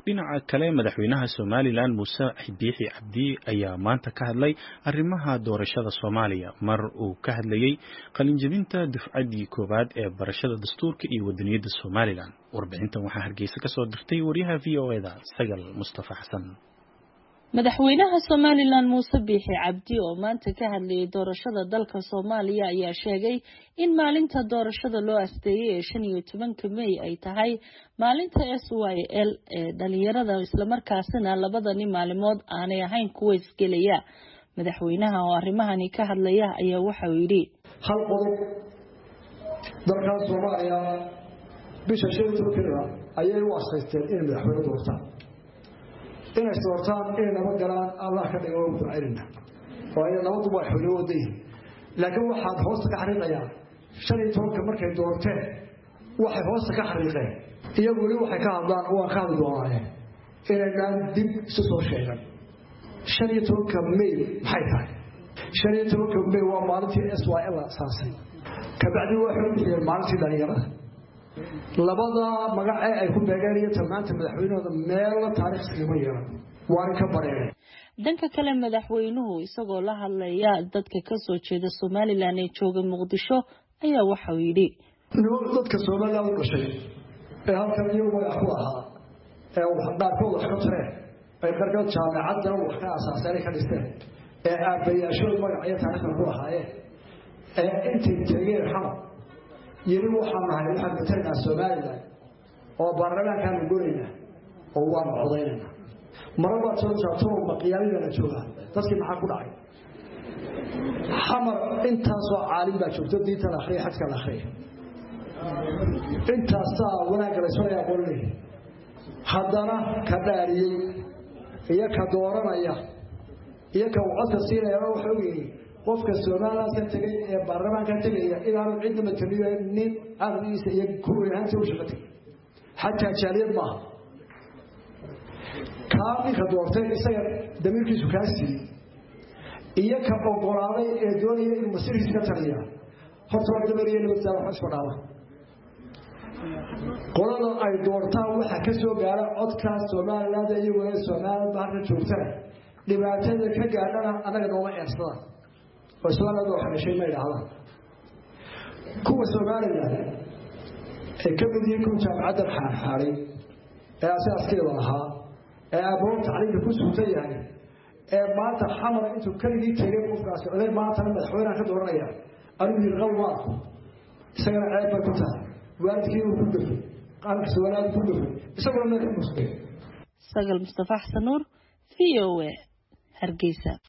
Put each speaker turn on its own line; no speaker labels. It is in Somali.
dhinaca kale madaxweynaha somalilan muuse biixi cabdi ayaa maanta ka hadlay arrimaha doorashada soomaaliya mar uu ka hadlayey qalinjebinta dufcaddii koowaad ee barashada dastuurka iyo wadaniyadda somalilan warbixintan waxaa hargeysa kasoo dirtay waryaha v o eda sagal mustafa xasan
madaxweynaha somalilan muuse biixi cabdi oo maanta ka hadlayay doorashada dalka soomaaliya ayaa sheegay in maalinta doorashada loo asteeyay ee shan iyo tobanka mey ay tahay maalinta s y l ee dhalinyarada islamarkaasina labadani maalimood aanay ahayn kuwa isgelaya madaxweynaha oo arrimahani ka hadlaya ayaa waxauu yidhi
hal qodob dalkan soomaaliya bisha shan iyo tobankeeda ayay u asaysteen inay madaxweyne doortaan inay doortaan inay nabad galaan allah ka dhiga waa ducaynayna waayo nabaduba ay xoolo wada yihin laakiin waxaad hoosta ka xariiqayaa shan iyo tobanka markay doorteen waxay hoosta ka xariiqeen iyagu weli waxay ka hadlaan waan ka hadli doonaayeen inaynaan dib isu soo sheegan shan iyo tobanka may maxay tahay shan iyo tobanka may waa maalintii s y l asaasay kabacdi waxay u bixiyeen maalintii dhalinyarada labada magac ee ay ku beegeen iyo tilmaanta madaxweynahooda meella taariikh iskagama yeelan waan ka bareereen
dhanka kale madaxweynuhu isagoo la hadlaya dadka kasoo jeeda somalilan ee jooga muqdisho ayaa waxauu yidhi
dadka somalilan u dhashay ee halkan iyagu magac ku ahaa ee qaarkood wax ka tareen ay qarkood jaamacadana wax ka asaaseenay ka dhisteen ee aabbayaashood magac iyo taariikhda ku ahaayeen ee intay tegeen xamar yiri waxaan nahay waxaan matalaynaa somalilan oo baarlamaankaanu gonaynaa oo waanu codaynayna mara baad soo saartoo maqiyaalidana joogaa dadkii maxaa ku dhacay xamar intaasoo caalim baa joogto diinta la akhriya xadka la akhriya intaasaa wanaagga laysfalaya aqoon leeyahay haddana ka dhaariyey iyo ka dooranaya iyo ka codka siinayaba waxa ogyihi qofka somalilan ka tegay ee baarlamaanka tegaya inaanu cidna mataliyo nin aqligiisa iyo kuweynhaanta u shaqa tegay xataa jaaliyad maaha kaa ninka doortay isaga damiirkiisu kaa siiyey iyo ka ogolaaday ee doonaya inuu masirkiisa ka taliya horta waa damariya nabaddaa wax isku dhaaba qolada ay doortaan waxaa ka soo gaara codka somaliland iyaguna somaliland ba halka joogtana dhibaatada ka gaadhana annaga nooma eersadaan oo somaliland waxa dhashay ma idhaahdaan kuwa somaliland ay ka mid yihiin kuwa jaamacaddan xaarxaaray ee asaaskeeda ahaa ee aabahood tacliimka ku suutan yahay ee maanta xamar intuu keligii tegay qofkaasi oday maantana madaxweyneha ka dooranaya anigu yiri qal maarku isagana ceeb bay ku tahay waalidkii uu ku dhafay qaankiisa walaad ku dhafay isaguna meel ka musday
sagal mustafa xasan nuur v o a hargeysa